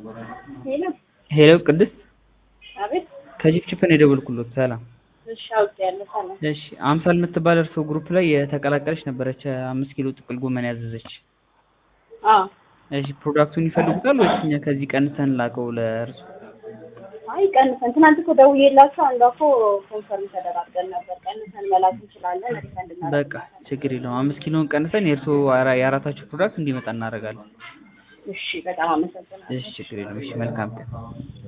ሄሎ ሄሎ ቅድስት አቤት። ከጅፍጅፍ ነው የደወልኩሎት። ሰላም። እሺ አውቄያለሁ። ሰላም። እሺ አምሳል የምትባል እርሶ ግሩፕ ላይ የተቀላቀለች ነበረች አምስት ኪሎ ጥቅል ጎመን ያዘዘች። አዎ። እሺ ፕሮዳክቱን ይፈልጉታል ወይስ እኛ ከዚህ ቀንሰን ላከው ለእርሱ? አይ ቀንሰን፣ ትናንት እኮ ደውዬላቸው አንዷ እኮ ኮንፈርም ተደራርገን ነበር። ቀንሰን መላክ እንችላለን ሪፈንድ በቃ እናደርጋለን። ችግር የለውም። አምስት ኪሎን ቀንሰን የእርሶ አራ- የአራታችሁ ፕሮዳክት እንዲመጣ እናደርጋለን። እሺ በጣም አመሰግናለሁ። እሺ ችግር የለውም። እሺ መልካም ቀን።